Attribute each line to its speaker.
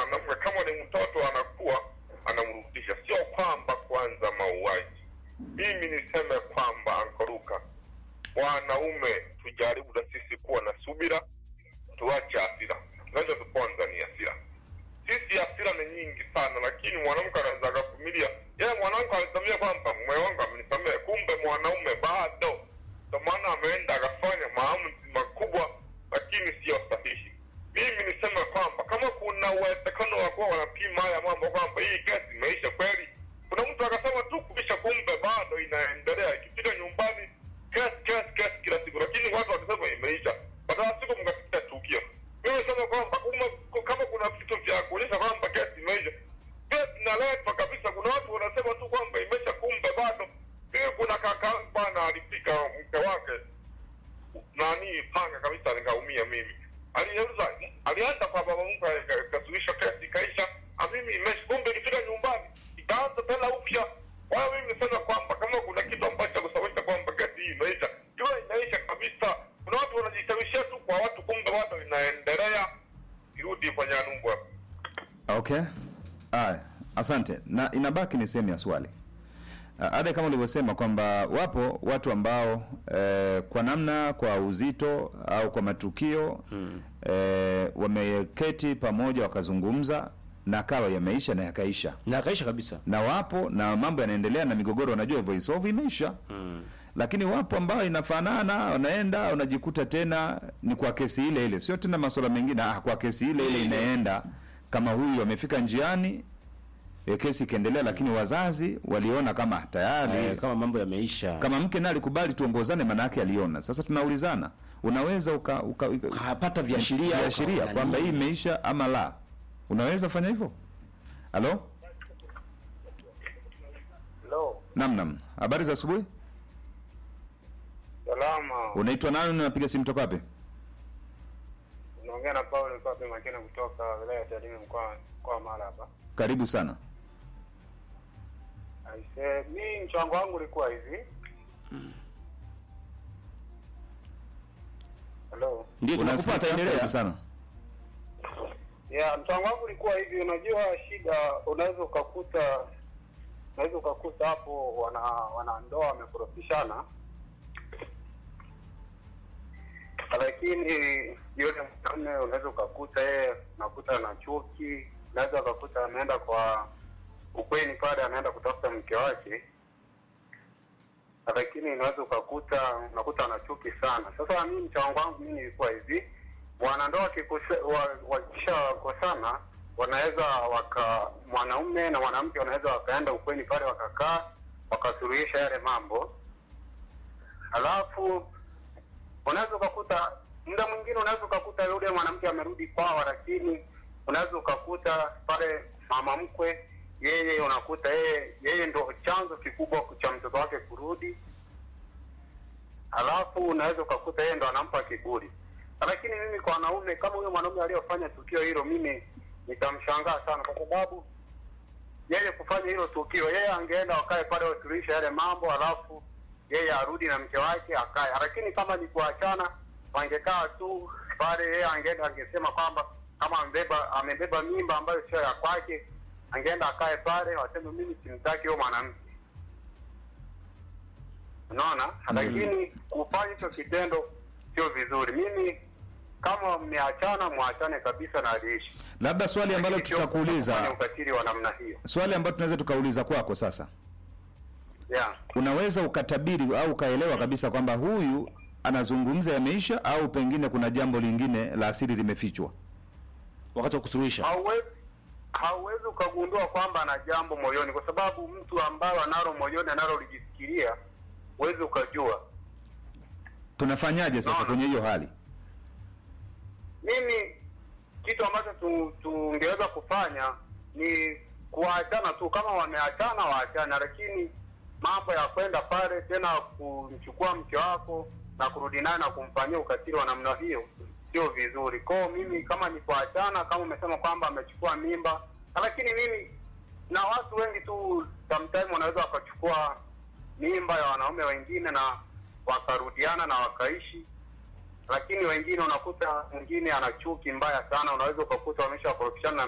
Speaker 1: mwanamke kama ni mtoto anakuwa anamrudisha, sio kwamba kwanza mauaji. Mimi niseme kwamba ankoruka, wanaume tujaribu na sisi kuwa na subira, tuache hasira. Tunachotuponza ni hasira. Sisi hasira ni nyingi sana, lakini mwanamke anaweza akavumilia. Yeye mwanamke alisamia kwamba mume wangu amenisamea, kumbe mwanaume bado. Ndio maana ameenda akafanya maamuzi makubwa, lakini sio sahihi. Mimi niseme kwamba kama kuna uwezekano wa kuwa wanapima haya mambo kwamba hii kesi imeisha kweli, kuna mtu akasema tu kuisha, kumbe bado inaendelea. Ikifika nyumbani kesi kesi kesi kila siku, lakini watu wakisema imeisha, baada ya siku mkasikia tukio. Mimi niseme kwamba kuma- kama kuna vitu vya kuonyesha kwamba kesi imeisha, kesi inaletwa kabisa. Kuna watu wanasema tu kwamba imeisha, kumbe bado. Mimi kuna kaka bwana alipika mke wake nani panga kabisa, nikaumia mimi. Alianza alianza kwa baba mkwe, ikasuluhisha kesi ikaisha, na mimi imeisha. Kumbe ikifika nyumbani ikaanza tena upya. Kwa hiyo mimi nisema kwamba kama kuna kitu ambacho kusababisha kwamba kesi hii imeisha, iwe inaisha kabisa. Kuna watu wanajishawishia tu kwa watu, kumbe bado inaendelea. Irudi kwenye anumbwa.
Speaker 2: Okay. Aya, asante. Na inabaki ni sehemu ya swali. Ah, Ada kama ulivyosema kwamba wapo watu ambao eh, kwa namna kwa uzito au kwa matukio eh, wameketi pamoja wakazungumza na kawa yameisha na yakaisha,
Speaker 3: na akaisha kabisa
Speaker 2: na wapo na mambo yanaendelea na migogoro, wanajua voice over imeisha lakini wapo ambao inafanana, wanaenda unajikuta tena ni kwa kesi ile ile, sio tena masuala mengine. Ah, kwa kesi ile ile inaenda kama huyu amefika njiani e, kesi ikaendelea, lakini wazazi waliona kama tayari
Speaker 3: eh, kama mambo yameisha
Speaker 2: kama mke naye alikubali tuongozane, maana yake aliona. Sasa tunaulizana, unaweza uka, uka, uka,
Speaker 3: kapata viashiria
Speaker 2: viashiria
Speaker 3: ukaona
Speaker 2: kwamba hii
Speaker 3: nini?
Speaker 2: imeisha ama la? Unaweza fanya hivyo? Halo,
Speaker 4: Hello,
Speaker 2: nam nam, habari za asubuhi.
Speaker 4: salama.
Speaker 2: Unaitwa nani? Unapiga simu toka wapi?
Speaker 4: Unaongea na Paulo Kabe Makena kutoka wilaya ya Tarime mkoa mkoa wa Mara hapa.
Speaker 2: Karibu sana.
Speaker 4: Aise, mi mchango wangu ulikuwa hivi. Hello.
Speaker 3: ndio tunakupata,
Speaker 2: Unasikika?
Speaker 3: endelea
Speaker 2: Karibu sana.
Speaker 4: Ya, mchango wangu ulikuwa hivi, unajua shida unaweza ukakuta unaweza ukakuta hapo wana wanandoa wamekorofishana, lakini yule mwanaume unaweza ukakuta yeye unakuta na chuki, unaweza ukakuta ameenda kwa ukweni pale, anaenda kutafuta mke wake, lakini unaweza ukakuta unakuta ana chuki sana. Sasa mimi mchango wangu mimi nilikuwa hivi, wanandoa wakikose- wa- wakishakosana wanaweza waka mwanaume na mwanamke wanaweza wakaenda ukweni pale wakakaa wakasuluhisha yale mambo, halafu unaweza ukakuta muda mwingine unaweza ukakuta yule mwanamke amerudi kwao, lakini unaweza ukakuta pale mama mkwe yeye unakuta yeye yeye ndo chanzo kikubwa cha mtoto wake kurudi, halafu unaweza ukakuta yeye ndo anampa kiburi. Lakini mimi kwa wanaume, kama huyo mwanaume aliyofanya tukio hilo, mimi nitamshangaa sana, kwa sababu yeye kufanya hilo tukio, yeye angeenda wakae pale wasuluhishe yale mambo, halafu yeye arudi na mke wake akae. Lakini kama ni kuachana, wangekaa tu pale, yeye angeenda angesema kwamba kama amebeba amebeba mimba ambayo sio ya kwake, angeenda akae pale, waseme mimi simtaki huyo mwanamke. Unaona, lakini kufanya hicho kitendo sio vizuri. Mimi kama mmeachana, mwachane kabisa na aliishi.
Speaker 2: Labda swali ambalo
Speaker 4: Lakini sio kufanya
Speaker 2: tutakuuliza,
Speaker 4: ukatili wa namna hiyo.
Speaker 2: swali ambalo tunaweza tukauliza kwako sasa,
Speaker 4: Yeah.
Speaker 2: unaweza ukatabiri au ukaelewa kabisa kwamba huyu anazungumza yameisha, au pengine kuna jambo lingine la asili limefichwa?
Speaker 3: wakati wa kusuluhisha
Speaker 4: hauwezi hauwezi ukagundua kwamba ana jambo moyoni, kwa sababu mtu ambaye analo moyoni analolijifikiria huwezi ukajua.
Speaker 2: Tunafanyaje sasa
Speaker 4: Naona.
Speaker 2: kwenye hiyo hali?
Speaker 4: Mimi kitu ambacho tu- tungeweza kufanya ni kuachana tu, kama wameachana waachana, lakini mambo ya kwenda pale tena kumchukua mke wako na kurudi naye na kumfanyia ukatili wa namna hiyo sio vizuri. Kwao mimi kama ni kuachana, kama umesema kwamba amechukua mimba, lakini mimi na watu wengi tu sometime wanaweza wakachukua mimba ya wanaume wengine na wakarudiana na wakaishi lakini wengine unakuta mwingine ana chuki mbaya sana, unaweza ukakuta wameshakorofishana na